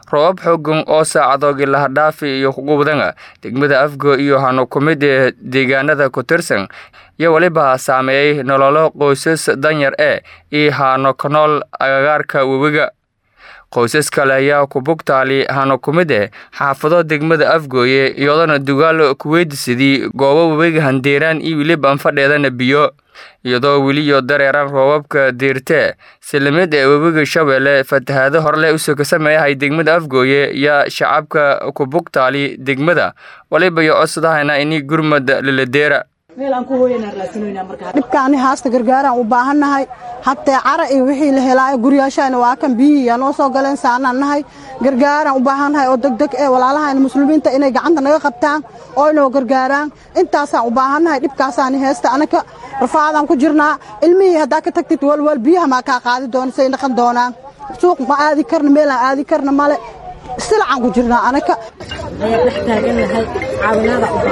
roobab xoogan oo saacadoogii lahadhaafi iyo qubdanga degmada afgo iyo hano ku mid ee deegaanada ku tirsan iyo weliba saameeyey nololo qoysas danyar ee iyo hano ka nool agagaarka webiga qoysas kale ayaa ku bugtaali hano ku mid eh xaafado degmada afgooye iyadona dugaal kuweydisidii goobo webiga handeeraan iyo weliba anfadheedana biyo iyadoo weliyo dareeran roobabka diirtee silimid ee webiga shabeelle fatahaado horle usoo ka sameeyahay degmada afgooye iyo shacabka ku bugtaali degmada waliba iyo codsadahayna ini gurmad laladeera dhibkaani haasta gargaaraan u baahannahay hatee cara iyo wixii la helaayo guryaashayna waa kan biyihii noo soo galeen saanaan nahay gargaaraan u baahannahay oo degdeg ee walaalahayna muslimiinta inay gacanta naga qabtaan oo inoo gargaaraan intaasaan u baahannahay dhibkaasaani heesta anaka rafaadaan ku jirnaa ilmihii haddaa ka tagtid walwal biyaha maa kaa qaadi doona say dhaqan doonaan suuq ma aadi karna meelaan aadi karna male silacaan ku jirnaa anaka ayaa dhex taagannahay caawinaada u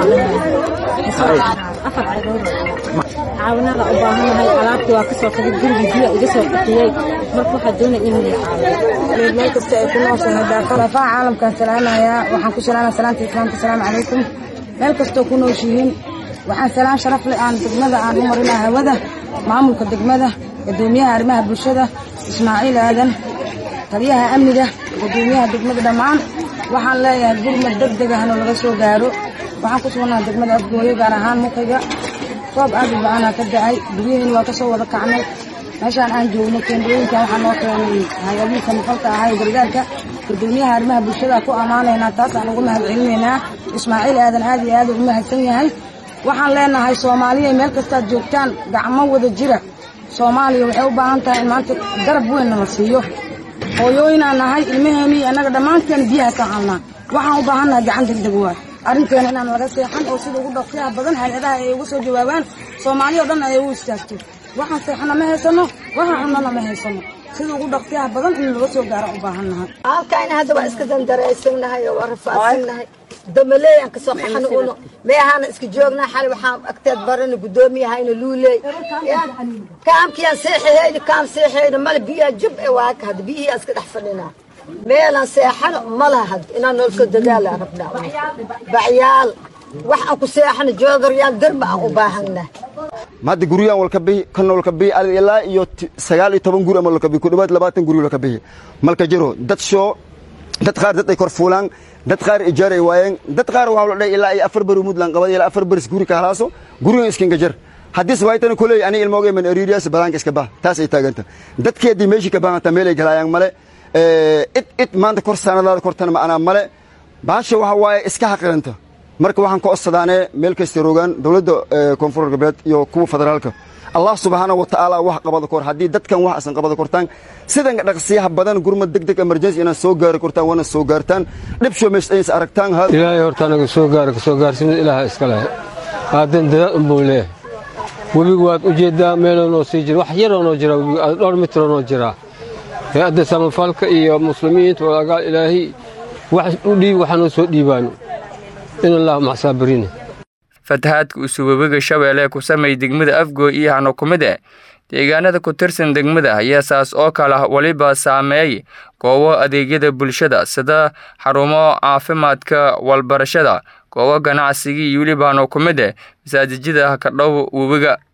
baahannahay caawinaada u baahannahay alaabtii waa ka soo qadid gurigii biyo iga soo qatiyey marka waxaa doonaya in la caawiyo meel kasta ay ku nooshahay daafadafaha caalamkaan salaamayaa waxaan ku salaamaya salaanta islaamka asalaamu calaykum meel kastoo ku nooshihiin waxaan salaan sharaf leh aan degmada aan u marinaa hawada maamulka degmada gudoomiyaha arrimaha bulshada ismaaciil aadan taliyaha amniga gudoomiyaha degmada dhammaan waxaan leeyahay gurmad deg deg ahna laga soo gaaro waxaan ku sugnaha degmada afgooyo gaar ahaan mukayga roob aad u bacanaa ka da'ay guryahiin waa ka soo wada kacnay meeshaan aan joogno keendhooyinkan waxaa noo keenay hay-adiinka mafalka ahaa ee gargaarka gudoomiyaha arrimaha bulshada ku ammaanaynaa taasaan ugu mahad celinaynaa ismaaciil aadan aad iyo aad u mahadsan yahay waxaan leenahay soomaaliya meel kastaad joogtaan gacmo wada jira soomaaliya waxay u baahan tahay in maanta garab weynna la siiyo hooyooyinaan nahay ilmaheeni annaga dhammaanteen biyahaasaan halnaa waxaan u baahannahay gacan degdeg waay arrinteena inaan laga seexan oo sida ugu dhaqsiyaha badan hay-adaha ay uga soo jawaabaan soomaaliya o dhan ay u istaagto waxaan seexana ma haysano waxaan cunana ma haysano sida ugu dhaqsiyaha badan in laga soo gaaro u baahannahay halkayna hadda waa iska dandaraysannahay oo waa rafaadsannahay damaleeyaan kasoo qaxana uno meehaana iska joognaa xali waxaan agteed barana gudoomiyahayna luuley kaamkiyaan seexahayna kaam seexayna male biyaa jub e waaka hadda biyihii iska dhex fadhinaa meelaan seexano malaha hadda inaan noolka dadaala rabnaa bacyaal wax aan ku seexano joodaryaal darba aan u baahannahay hadda guryaan walkabihi kana walkabihi ilaa iyo sagaal iyo toban guri ama walkabihi ku dhawaad labaatan guri walkabihi malka jiro dad shoo dad qaar dad ay kor fuulaan dad qaar ijaar ay waayeen dad qaar waxaa la dhahay ilaa ay afar bari mudlan qabad ilaa afar baris guri ka halaaso gurigan iskinga jar haddii sawaaytana kuley ani ilmooga man ariiriyaas badaanka iska bah taas ay taaganta dadkeedii meeshii ka baahanta meel ay galaayaan male id id maanta kor saanadaada kortana ma'anaa male baasha waxa waaye iska xaqiranta marka waxaan ka codsadaanee meel kasta rogaan dowladda koonfur galbeed iyo kuwa federaalka allah subxaana wa tacaala wax qabada kor haddii dadkan wax asan qabada kortaan sidan dhaqsiyaha badan gurmad deg deg emergency inaad soo gaari kortaan waana soo gaartaan dhibsho mees aynas aragtaan ilaahay horta anaga soo gaara ka soo gaarsimada ilaaha iska leh aadan dadaal unbuu leeyahay webigu waad u jeeddaa meeloo noo sii jira wax yaroo noo jira webigu dhowr mitroo noo jiraa hay-adda samafalka iyo muslimiinta walagaal ilaahay wax u dhiib waxaa noo soo dhiibaano in allah macsaabirine fatahaadka usuu webiga shabeelle ku samay degmada afgooy iyo hano ku mid eh deegaanada ku tirsan degmada ayaa saas oo kale weliba saameeyay goobo adeegyada bulshada sida xarumo caafimaadka walbarashada goobo ganacsigii iyo weliba hano ku mid eh masaajijyada ka dhow webiga